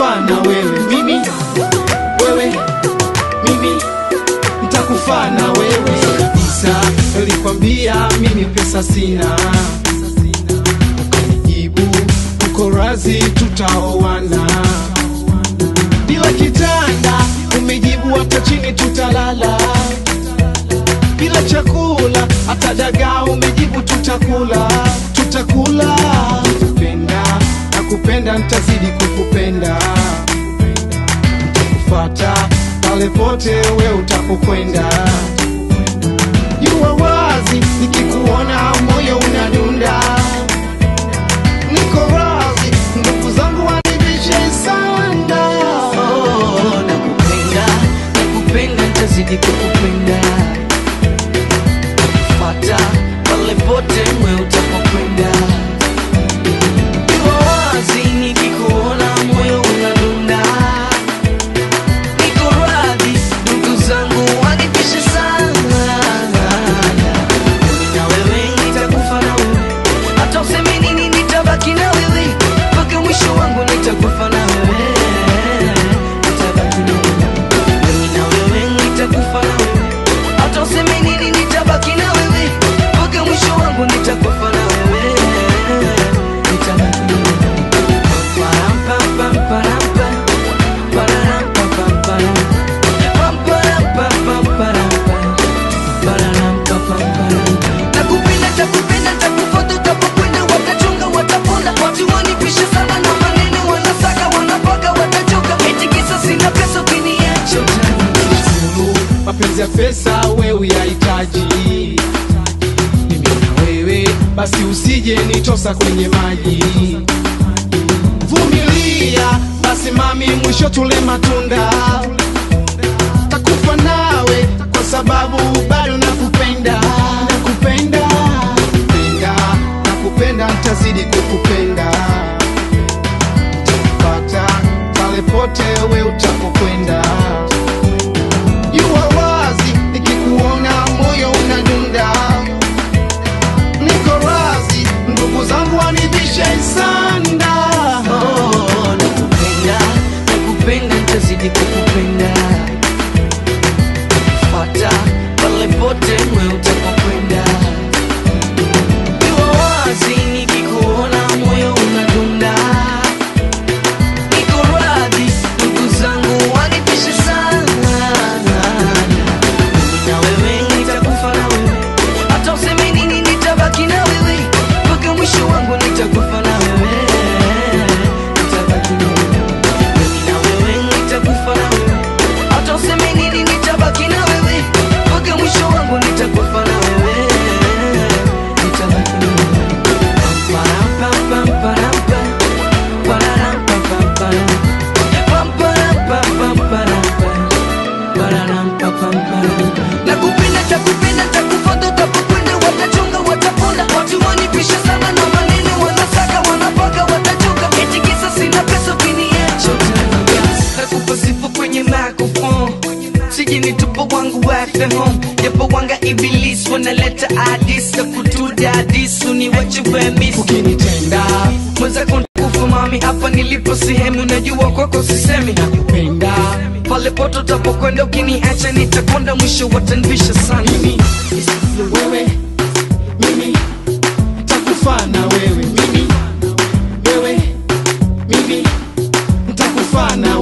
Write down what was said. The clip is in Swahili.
nitakufa na wewe mimi wewe mimi nitakufa na wewe kabisa nilikwambia mimi pesa sina ukanijibu uko razi tutaoana bila kitanda umejibu hata chini tutalala bila chakula hata dagaa umejibu tutakula tutakula kupenda na kupenda nitazidi kukupenda nitakufata pale pote we utapokwenda jua wazi nikikuona moyo unadunda niko wazi ndugu zangu wanibishe sana Oh, nakupenda nakupenda nitazidi kukupenda fata pale pote mwe utapokwenda Iwa wazi nikikuona moyo unadunda niko radhi ndugu zangu wanipishe sana mimi na wewe nitakufa na wewe hata useme nini nitabaki na wewe mpaka mwisho wangu nitakufa na wewe nitabaki na wewe mimi na wewe nitakufa na wewe hata useme nini nitabaki na wewe mpaka mwisho wangu nitakufa na wewe nitabaki na wewe Param, pam, pam, param, pam. Pararam, pam, pam, param. Pam, param, pam, pam, param, pam. Pararam, pam, pam, param. Nakupenda, takupenda, takufuata, utapokwenda, watachunga, watapona. Watu wanipisha sana na maneno, wanasaka, wanapaka, watachoka. Eti kisa sina pesa, ukiniacha utaniacha. Sulu, mapenzi ya pesa we uyahitaji mimi na wewe basi usije nitosa kwenye maji vumilia basi mami mwisho tule matunda takufa nawe kwa sababu bado nakupenda nakupenda nakupenda nakupenda ntazidi kukupenda takupata pale pote we utapokwenda Jua wazi nikikuona moyo unadunda, niko razi ndugu zangu wanibishe sanda. Oh, nakupenda, nakupenda, nitazidi kukupenda. Fuata pale pote mwe utapokwenda. Iwa wazi nikikuona moyo unadunda. Niko radhi, ndugu zangu wanipishe sana. Mimi na wewe nitakufa na wewe. Hata useme nini nitabaki na wewe. Mpaka mwisho wangu nitakufa na wewe. Nitabaki na wewe. Mimi na wewe nitakufa na wewe. Hata useme nini nitabaki na wewe. Mpaka mwisho wangu nitakufa na wewe. Nitabaki na wewe. Param, pam, pam, param, pam. Pararam, pam, pam, param. Pam, param, pam, pam, param, pam. Pararam, pam, pam, param. Nakupenda, takupenda, takufuata, utapokwenda, watachunga, wataponda. Watu wanipisha sana na maneno, wanasaka, wanapaka, watachoka. Eti kisa sina pesa, ukiniacha utaniacha. Nakupa sifa kwenye microphone. Siji ni tupo wangu wafe home japo wanga iblis wanaleta adis na kutuda adis uniwache wemis Ukinitenda mwenzako kufa mami hapa nilipo sehemu najua kwako sisemi nakupenda pale poto tapokwenda ukiniacha nitakwenda mwisho watanvisha sana mimi, wewe, mimi nitakufa na wewe, mimi, wewe, mimi nitakufa na